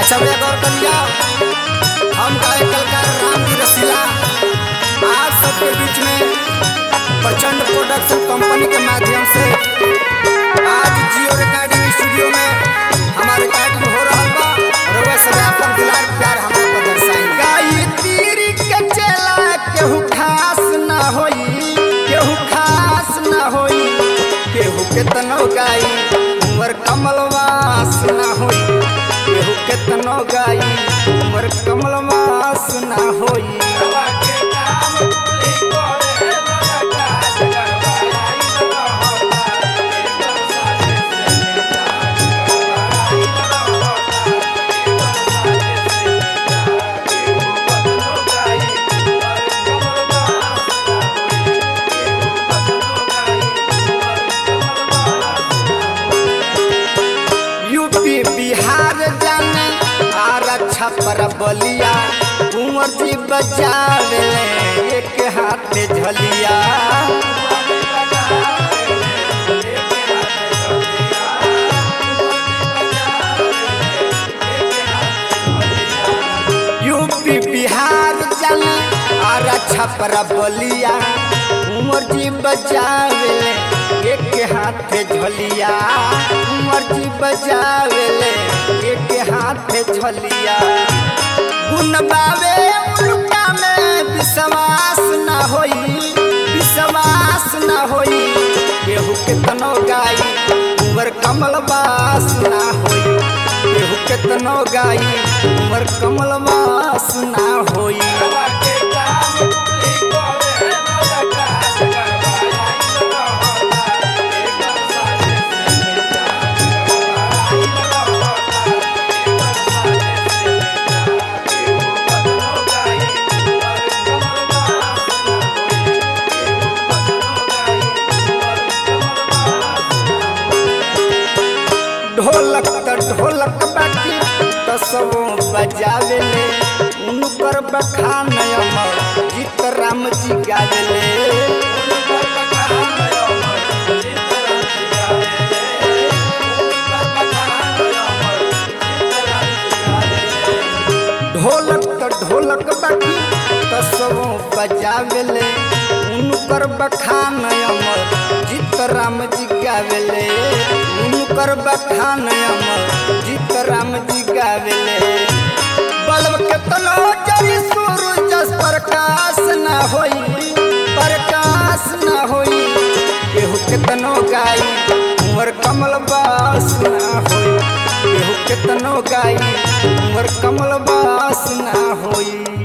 अच्छा भैया गौर करिया हम गायक कलाकार रामजी रसीला आज सबके बीच में प्रचंड प्रोडक्शन कंपनी के माध्यम से आज जियो रिकॉर्डिंग स्टूडियो में हमारे रिकॉर्डिंग हो रहा बा रउआ सब आपन दुलार प्यार हमरा पर दर्शाई गाई तीरी के चला केहू खास ना होई केहू खास ना होई केहू केतनो गाई उमर कमलवास ना होई केहू केतनो गाई उमर कमलवास ना होई यूपी बिहार जाने आर अच्छा पर बलिया कुंवर जी बचावे एक हाथ झलिया यूपी बिहार जाने आर अच्छा पर बलिया कुंवर जी बचावे एक हाथ झलिया कुंवर जी बचावे एक हाथ झलिया गुण बावे उनका में विश्वास ना होई विश्वास ना होई केहू केतनो गाई उमर कमल बास ना होई केहू केतनो गाई उमर कमल बास ना होई ढोलक त ढोलक बाटी त सबो बजावे ले उनकर बखान अमर गीत राम जी गावे ले ढोलक त ढोलक बाटी त सबो बजावे ले उनकर बखान अमर गीत राम जी गावे ले उनकर बखान अमर गीत राम जी गावे ले बल्ब के तलो जरी सूरज प्रकाश ना होई प्रकाश ना होई केहू केतनो गाई उमर कमल बास ना होई केहू केतनो गाई उमर कमल बास ना होई